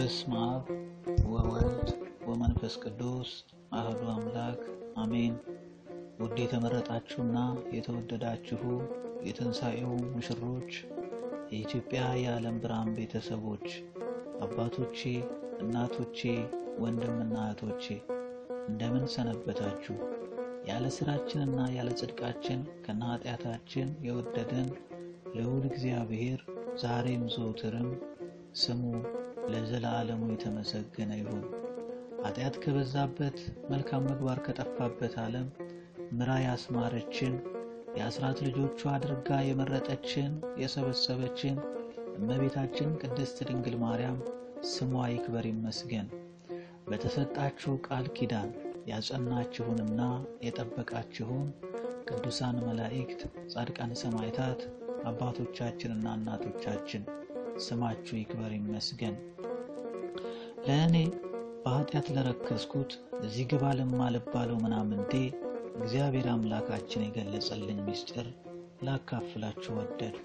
በስመ አብ ወወልድ ወመንፈስ ቅዱስ አህዱ አምላክ አሜን። ውድ የተመረጣችሁና የተወደዳችሁ የትንሣኤው ሙሽሮች፣ የኢትዮጵያ የዓለም ብርሃን ቤተሰቦች፣ አባቶቼ፣ እናቶቼ፣ ወንድምና እህቶቼ እንደምን ሰነበታችሁ? ያለ ስራችንና ያለ ጽድቃችን ከነ ኃጢአታችን የወደደን ልዑል እግዚአብሔር ዛሬም ዘውትርም ስሙ ለዘላለሙ የተመሰገነ ይሁን። ኃጢአት ከበዛበት መልካም ምግባር ከጠፋበት ዓለም ምራ ያስማረችን የአስራት ልጆቿ አድርጋ የመረጠችን የሰበሰበችን እመቤታችን ቅድስት ድንግል ማርያም ስሟ ይክበር ይመስገን። በተሰጣችሁ ቃል ኪዳን ያጸናችሁንና የጠበቃችሁን ቅዱሳን መላእክት፣ ጻድቃን፣ ሰማዕታት አባቶቻችንና እናቶቻችን ስማችሁ ይክበር ይመስገን። ለእኔ በኃጢአት ለረከስኩት እዚህ ግባ ለማልባለው ምናምንቴ እግዚአብሔር አምላካችን የገለጸልኝ ምስጢር ላካፍላችሁ ወደድኩ።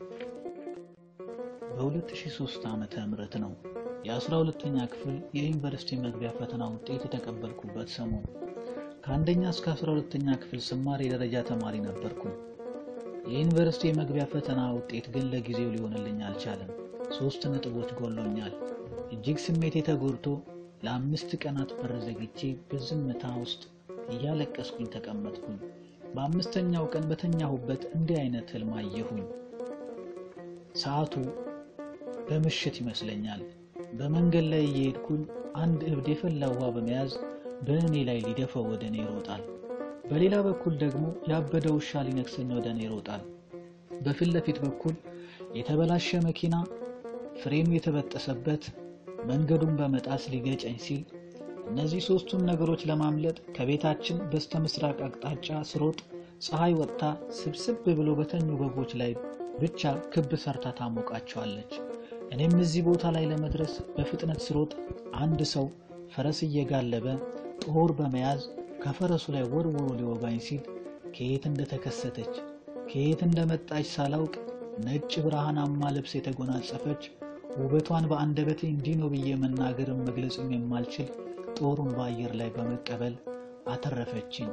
በ2003 ዓመተ ምህረት ነው የአስራ ሁለተኛ ክፍል የዩኒቨርሲቲ መግቢያ ፈተና ውጤት የተቀበልኩበት ሰሞን። ከአንደኛ እስከ አስራ ሁለተኛ ክፍል ስማር የደረጃ ተማሪ ነበርኩ። የዩኒቨርሲቲ የመግቢያ ፈተና ውጤት ግን ለጊዜው ሊሆንልኝ አልቻለም። ሶስት ነጥቦች ጎሎኛል። እጅግ ስሜቴ ተጎድቶ ለአምስት ቀናት በር ዘግቼ በዝምታ ውስጥ እያለቀስኩኝ ተቀመጥኩኝ። በአምስተኛው ቀን በተኛሁበት እንዲህ አይነት ህልም አየሁኝ። ሰዓቱ በምሽት ይመስለኛል። በመንገድ ላይ እየሄድኩኝ አንድ እብድ የፈላ ውሃ በመያዝ በእኔ ላይ ሊደፋው ወደ እኔ ይሮጣል። በሌላ በኩል ደግሞ ያበደ ውሻ ሊነክሰኝ ወደ እኔ ይሮጣል። በፊት ለፊት በኩል የተበላሸ መኪና ፍሬሙ የተበጠሰበት መንገዱን በመጣስ ሊገጨኝ ሲል እነዚህ ሶስቱን ነገሮች ለማምለጥ ከቤታችን በስተ ምስራቅ አቅጣጫ ስሮጥ ፀሐይ ወጥታ ስብስብ ብሎ በተኙ በጎች ላይ ብቻ ክብ ሰርታ ታሞቃቸዋለች። እኔም እዚህ ቦታ ላይ ለመድረስ በፍጥነት ስሮጥ አንድ ሰው ፈረስ እየጋለበ ጦር በመያዝ ከፈረሱ ላይ ወርውሮ ሊወጋኝ ሲል ከየት እንደተከሰተች ከየት እንደመጣች ሳላውቅ ነጭ ብርሃናማ ልብስ የተጎናጸፈች ውበቷን በአንደበቴ እንዲህ ነው ብዬ መናገርም መግለጽም የማልችል ጦሩን በአየር ላይ በመቀበል አተረፈችኝ።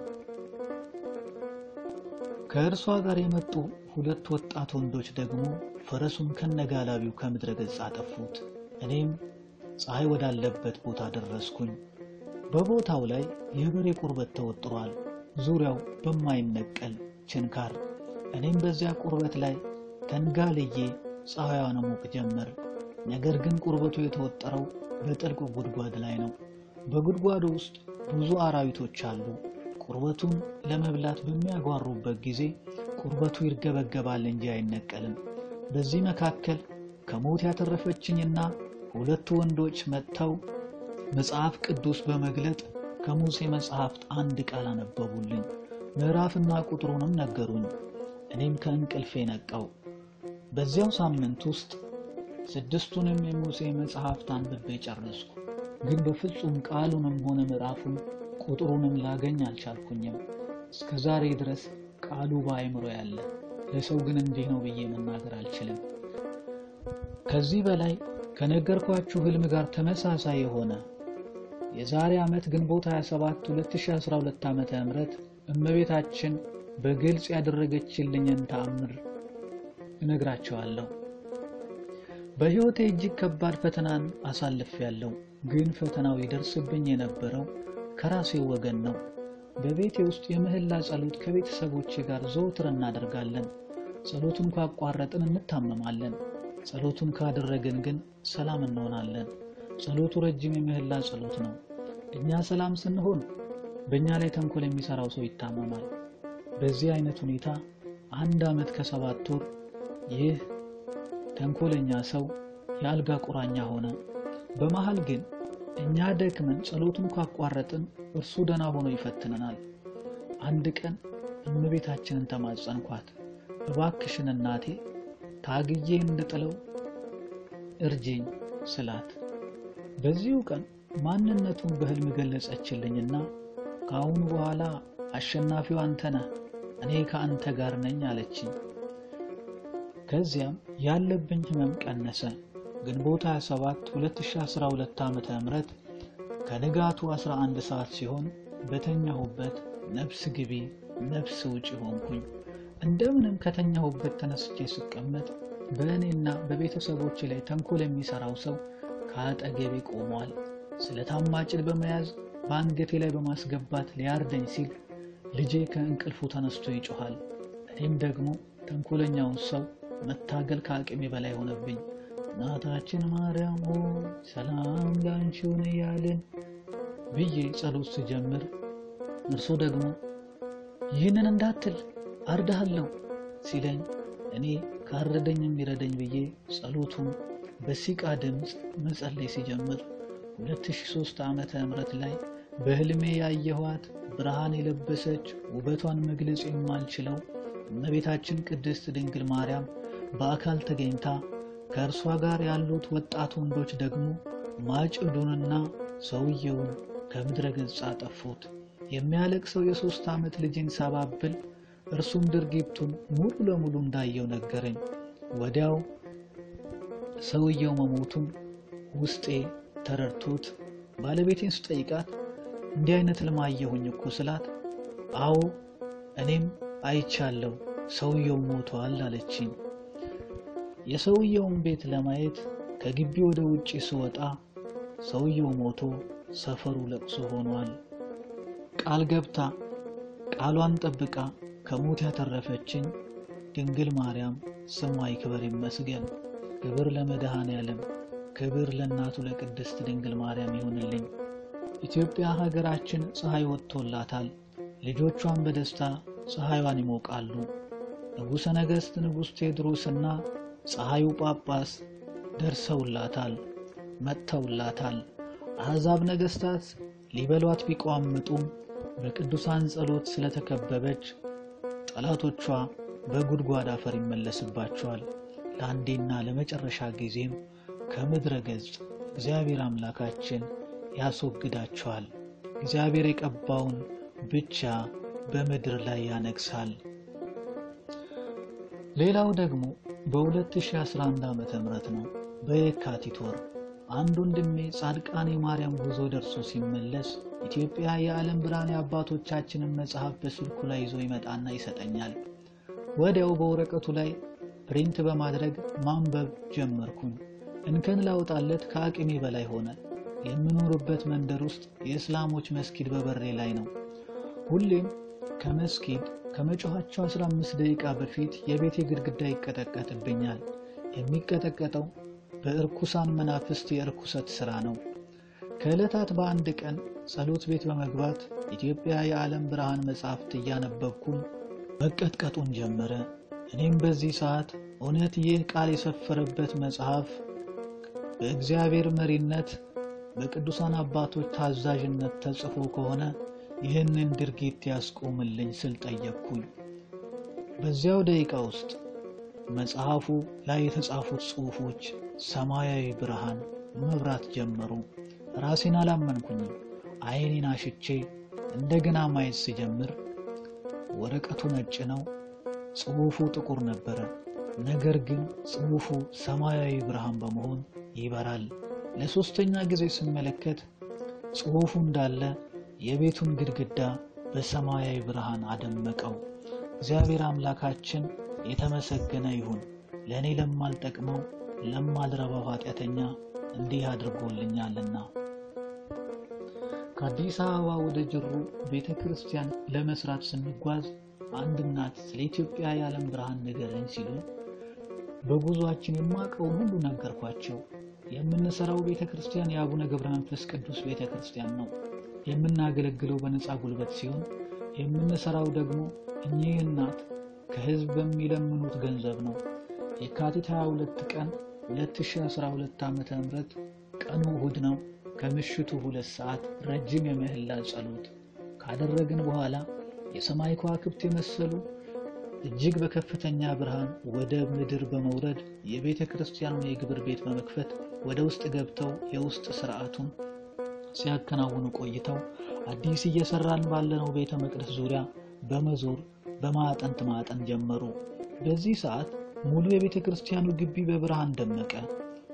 ከእርሷ ጋር የመጡ ሁለት ወጣት ወንዶች ደግሞ ፈረሱን ከነጋላቢው ከምድረ ገጽ አጠፉት። እኔም ፀሐይ ወዳለበት ቦታ ደረስኩኝ። በቦታው ላይ የበሬ ቁርበት ተወጥሯል፣ ዙሪያው በማይነቀል ችንካር። እኔም በዚያ ቁርበት ላይ ተንጋልዬ ፀሐይዋን ሞቅ ጀመር። ነገር ግን ቁርበቱ የተወጠረው በጥልቅ ጉድጓድ ላይ ነው። በጉድጓዱ ውስጥ ብዙ አራዊቶች አሉ። ቁርበቱን ለመብላት በሚያጓሩበት ጊዜ ቁርበቱ ይርገበገባል እንጂ አይነቀልም። በዚህ መካከል ከሞት ያተረፈችኝና ሁለቱ ወንዶች መጥተው መጽሐፍ ቅዱስ በመግለጥ ከሙሴ መጽሐፍት አንድ ቃል አነበቡልኝ። ምዕራፍና ቁጥሩንም ነገሩኝ። እኔም ከእንቅልፌ ነቃው። በዚያው ሳምንት ውስጥ ስድስቱንም የሙሴ መጽሐፍት አንብቤ ጨረስኩ። ግን በፍጹም ቃሉንም ሆነ ምዕራፉን ቁጥሩንም ላገኝ አልቻልኩኝም። እስከ ዛሬ ድረስ ቃሉ በአእምሮ ያለ፣ ለሰው ግን እንዲህ ነው ብዬ መናገር አልችልም። ከዚህ በላይ ከነገርኳችሁ ህልም ጋር ተመሳሳይ የሆነ የዛሬ ዓመት ግንቦት 27 2012 ዓመተ ምህረት እመቤታችን በግልጽ ያደረገችልኝን ተአምር እነግራቸዋለሁ። በሕይወቴ እጅግ ከባድ ፈተናን አሳልፌያለሁ። ግን ፈተናው ይደርስብኝ የነበረው ከራሴው ወገን ነው። በቤቴ ውስጥ የምህላ ጸሎት ከቤተሰቦቼ ጋር ዘወትር እናደርጋለን። ጸሎቱን ካቋረጥን እንታመማለን። ጸሎቱን ካደረግን ግን ሰላም እንሆናለን። ጸሎቱ ረጅም የምህላ ጸሎት ነው። እኛ ሰላም ስንሆን በእኛ ላይ ተንኮል የሚሰራው ሰው ይታመማል። በዚህ አይነት ሁኔታ አንድ ዓመት ከሰባት ወር ይህ ተንኮለኛ ሰው የአልጋ ቁራኛ ሆነ። በመሃል ግን እኛ ደክመን ጸሎቱን ካቋረጥን እርሱ ደና ሆኖ ይፈትነናል። አንድ ቀን እመቤታችንን ተማጸንኳት፣ እባክሽን እናቴ ታግዬ እንድጥለው እርጄኝ ስላት፣ በዚሁ ቀን ማንነቱን በሕልም ገለጸችልኝና ከአሁኑ በኋላ አሸናፊው አንተ ነህ፣ እኔ ከአንተ ጋር ነኝ አለችኝ። ከዚያም ያለብኝ ህመም ቀነሰ። ግንቦት 27 2012 ዓ.ም ከንጋቱ 11 ሰዓት ሲሆን በተኛሁበት ነፍስ ግቢ ነፍስ ውጭ ሆንኩኝ። እንደምንም ከተኛሁበት ተነስቼ ስቀመጥ በእኔና በቤተሰቦች ላይ ተንኮል የሚሰራው ሰው ከአጠገቤ ቆሟል። ስለታማ ጭድ በመያዝ በአንገቴ ላይ በማስገባት ሊያርደኝ ሲል ልጄ ከእንቅልፉ ተነስቶ ይጮኋል። እኔም ደግሞ ተንኮለኛውን ሰው መታገል ከአቅሜ በላይ ሆነብኝ። እናታችን ማርያም ሆይ ሰላም ላንቺ ይሁን እያልን ብዬ ጸሎት ስጀምር እርሱ ደግሞ ይህንን እንዳትል አርዳሃለሁ ሲለኝ እኔ ካረደኝ የሚረደኝ ብዬ ጸሎቱን በሲቃ ድምፅ መጸለይ ሲጀምር 2003 ዓመተ ምህረት ላይ በህልሜ ያየኋት ብርሃን የለበሰች ውበቷን መግለጽ የማልችለው እመቤታችን ቅድስት ድንግል ማርያም በአካል ተገኝታ ከእርሷ ጋር ያሉት ወጣት ወንዶች ደግሞ ማጭዱንና ሰውየውን ከምድረ ገጽ አጠፉት። የሚያለቅሰው የሦስት ዓመት ልጅን ሳባብል እርሱም ድርጊቱን ሙሉ ለሙሉ እንዳየው ነገረኝ። ወዲያው ሰውየው መሞቱን ውስጤ ተረድቶት ባለቤቴን ስጠይቃት እንዲህ አይነት ህልም አየሁኝ እኮ ስላት፣ አዎ እኔም አይቻለሁ ሰውየው ሞቷል አለችኝ። የሰውየውን ቤት ለማየት ከግቢ ወደ ውጪ ስወጣ ሰውየው ሞቶ ሰፈሩ ለቅሶ ሆኗል። ቃል ገብታ ቃሏን ጠብቃ ከሞት ያተረፈችኝ ድንግል ማርያም ስሟ ይክበር ይመስገን። ክብር ለመድኃኔ ዓለም፣ ክብር ለእናቱ ለቅድስት ድንግል ማርያም ይሁንልኝ። ኢትዮጵያ ሀገራችን ፀሐይ ወጥቶላታል። ልጆቿን በደስታ ፀሐይዋን ይሞቃሉ። ንጉሠ ነገሥት ንጉሥ ቴዎድሮስና ፀሐዩ ጳጳስ ደርሰውላታል፣ መጥተውላታል። አሕዛብ ነገሥታት ሊበሏት ቢቋምጡም በቅዱሳን ጸሎት ስለተከበበች ጠላቶቿ በጉድጓድ አፈር ይመለስባቸዋል። ለአንዴና ለመጨረሻ ጊዜም ከምድረ ገጽ እግዚአብሔር አምላካችን ያስወግዳቸዋል። እግዚአብሔር የቀባውን ብቻ በምድር ላይ ያነግሳል። ሌላው ደግሞ በ2011 ዓመተ ምህረት ነው። በየካቲት ወር አንድ ወንድሜ ጻድቃኔ ማርያም ጉዞ ደርሶ ሲመለስ ኢትዮጵያ የዓለም ብርሃን የአባቶቻችንን መጽሐፍ በስልኩ ላይ ይዞ ይመጣና ይሰጠኛል። ወዲያው በወረቀቱ ላይ ፕሪንት በማድረግ ማንበብ ጀመርኩኝ። እንከን ላውጣለት ከአቅሜ በላይ ሆነ። የምኖርበት መንደር ውስጥ የእስላሞች መስጊድ በበሬ ላይ ነው። ሁሌም ከመስጊድ ከመጮኋቸው 15 ደቂቃ በፊት የቤቴ ግድግዳ ይቀጠቀጥብኛል። የሚቀጠቀጠው በእርኩሳን መናፍስት የእርኩሰት ሥራ ነው። ከዕለታት በአንድ ቀን ጸሎት ቤት በመግባት ኢትዮጵያ የዓለም ብርሃን መጻሕፍት እያነበብኩኝ መቀጥቀጡን ጀመረ። እኔም በዚህ ሰዓት እውነት ይህ ቃል የሰፈረበት መጽሐፍ በእግዚአብሔር መሪነት በቅዱሳን አባቶች ታዛዥነት ተጽፎ ከሆነ ይህንን ድርጊት ያስቆምልኝ ስል ጠየቅኩኝ። በዚያው ደቂቃ ውስጥ መጽሐፉ ላይ የተጻፉት ጽሑፎች ሰማያዊ ብርሃን መብራት ጀመሩ። ራሴን አላመንኩኝም። ዓይኔን አሽቼ እንደገና ማየት ስጀምር ወረቀቱ ነጭ ነው፣ ጽሑፉ ጥቁር ነበረ። ነገር ግን ጽሑፉ ሰማያዊ ብርሃን በመሆን ይበራል። ለሶስተኛ ጊዜ ስመለከት ጽሑፉ እንዳለ የቤቱን ግድግዳ በሰማያዊ ብርሃን አደመቀው። እግዚአብሔር አምላካችን የተመሰገነ ይሁን። ለእኔ ለማልጠቅመው ለማልረባው ኃጢአተኛ እንዲህ አድርጎልኛልና። ከአዲስ አበባ ወደ ጅሩ ቤተ ክርስቲያን ለመስራት ስንጓዝ አንድ እናት ስለ ኢትዮጵያ የዓለም ብርሃን ንገረኝ ሲሉ በጉዟችን የማውቀውን ሁሉ ነገርኳቸው። የምንሰራው ቤተ ክርስቲያን የአቡነ ገብረ መንፈስ ቅዱስ ቤተ ክርስቲያን ነው። የምናገለግለው በነፃ ጉልበት ሲሆን የምንሰራው ደግሞ እኚህ እናት ከሕዝብ በሚለምኑት ገንዘብ ነው። የካቲት 22 ቀን 2012 ዓ.ም ቀኑ እሁድ ነው። ከምሽቱ ሁለት ሰዓት ረጅም የምህላ ጸሎት ካደረግን በኋላ የሰማይ ከዋክብት የመሰሉ እጅግ በከፍተኛ ብርሃን ወደ ምድር በመውረድ የቤተ ክርስቲያኑን የግብር ቤት በመክፈት ወደ ውስጥ ገብተው የውስጥ ስርዓቱን ሲያከናውኑ ቆይተው አዲስ እየሰራን ባለነው ቤተ መቅደስ ዙሪያ በመዞር በማዕጠንት ማጠን ጀመሩ። በዚህ ሰዓት ሙሉ የቤተ ክርስቲያኑ ግቢ በብርሃን ደመቀ።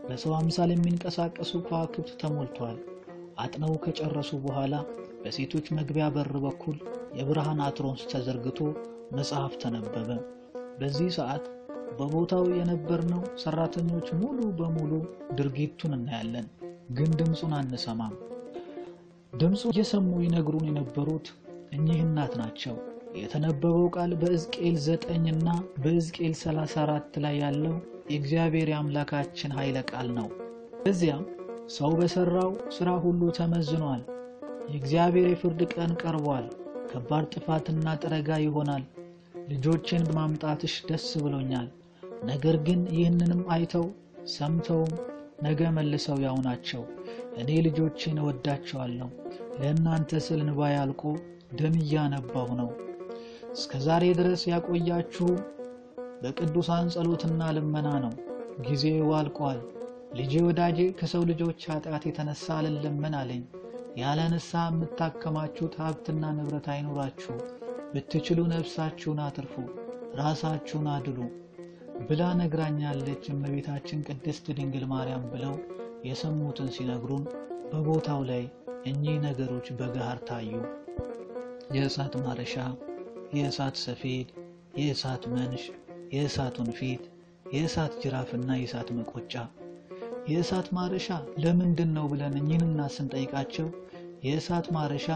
በሰው አምሳል የሚንቀሳቀሱ ከዋክብት ተሞልቷል። አጥነው ከጨረሱ በኋላ በሴቶች መግቢያ በር በኩል የብርሃን አትሮንስ ተዘርግቶ መጽሐፍ ተነበበ። በዚህ ሰዓት በቦታው የነበርነው ሰራተኞች ሙሉ በሙሉ ድርጊቱን እናያለን፣ ግን ድምፁን አንሰማም። ድምፁ እየሰሙ ይነግሩን የነበሩት እኚህ እናት ናቸው። የተነበበው ቃል በሕዝቅኤል ዘጠኝ እና በሕዝቅኤል 34 ላይ ያለው የእግዚአብሔር የአምላካችን ኃይለ ቃል ነው። በዚያም ሰው በሠራው ሥራ ሁሉ ተመዝኗል። የእግዚአብሔር የፍርድ ቀን ቀርቧል። ከባድ ጥፋትና ጥረጋ ይሆናል። ልጆችን በማምጣትሽ ደስ ብሎኛል። ነገር ግን ይህንንም አይተው ሰምተውም ነገ መልሰው ያው ናቸው። እኔ ልጆችን እወዳቸዋለሁ። ለእናንተ ስል እንባዬ አልቆ ደም እያነባሁ ነው። እስከ ዛሬ ድረስ ያቆያችሁ በቅዱሳን ጸሎትና ልመና ነው። ጊዜው አልቋል። ልጄ ወዳጄ ከሰው ልጆች ኃጢአት የተነሳ አልለመን አለኝ። ያለ ንስሐ የምታከማችሁት ሀብትና ንብረት አይኖራችሁ። ብትችሉ ነፍሳችሁን አትርፉ፣ ራሳችሁን አድሉ ብላ ነግራኛለች እመቤታችን ቅድስት ድንግል ማርያም ብለው የሰሙትን ሲነግሩን በቦታው ላይ እኚህ ነገሮች በገሃር ታዩ። የእሳት ማረሻ፣ የእሳት ሰፌድ፣ የእሳት መንሽ፣ የእሳት ወንፊት፣ የእሳት ጅራፍና የእሳት መቆጫ። የእሳት ማረሻ ለምንድን ነው ብለን እኚህንና ስንጠይቃቸው የእሳት ማረሻ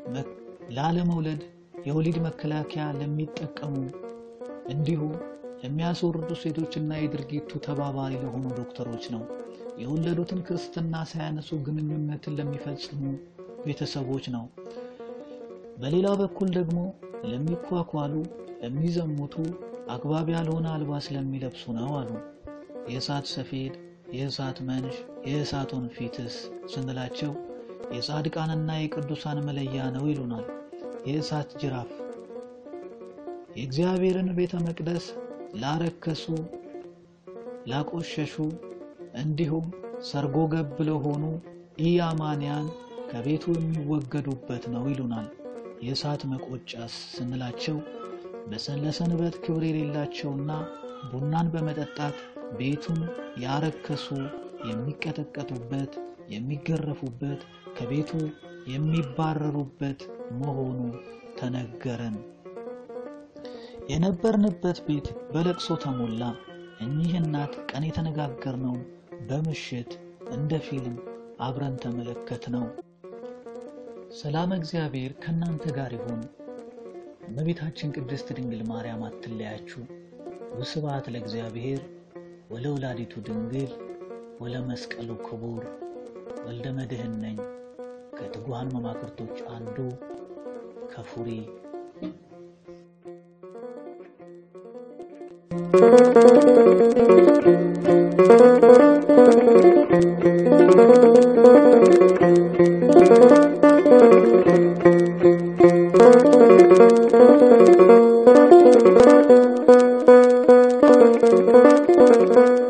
ላለመውለድ የወሊድ መከላከያ ለሚጠቀሙ እንዲሁ ለሚያስወርዱ ሴቶችና የድርጊቱ ተባባሪ ለሆኑ ዶክተሮች ነው። የወለዱትን ክርስትና ሳያነሱ ግንኙነትን ለሚፈጽሙ ቤተሰቦች ነው። በሌላ በኩል ደግሞ ለሚኳኳሉ፣ ለሚዘሙቱ፣ አግባብ ያልሆነ አልባስ ለሚለብሱ ነው አሉ። የእሳት ሰፌድ፣ የእሳት መንሽ፣ የእሳት ወንፊትስ ስንላቸው የጻድቃንና የቅዱሳን መለያ ነው ይሉናል። የእሳት ጅራፍ የእግዚአብሔርን ቤተ መቅደስ ላረከሱ፣ ላቆሸሹ እንዲሁም ሰርጎ ገብ ለሆኑ ኢያማንያን ከቤቱ የሚወገዱበት ነው ይሉናል። የእሳት መቆጫስ ስንላቸው ለሰንበት ክብር የሌላቸውና ቡናን በመጠጣት ቤቱን ያረከሱ የሚቀጠቀጡበት፣ የሚገረፉበት፣ ከቤቱ የሚባረሩበት መሆኑ ተነገረን። የነበርንበት ቤት በለቅሶ ተሞላ። እኚህ እናት ቀን የተነጋገርነውን በምሽት እንደ ፊልም አብረን ተመለከት ነው። ሰላም እግዚአብሔር ከእናንተ ጋር ይሁን። እመቤታችን ቅድስት ድንግል ማርያም አትለያችሁ። ወስብሐት ለእግዚአብሔር ወለወላዲቱ ድንግል ወለመስቀሉ ክቡር። ወልደ መድኅን ነኝ ከትጉሃን መማክርቶች አንዱ ከፉሪ Thank you.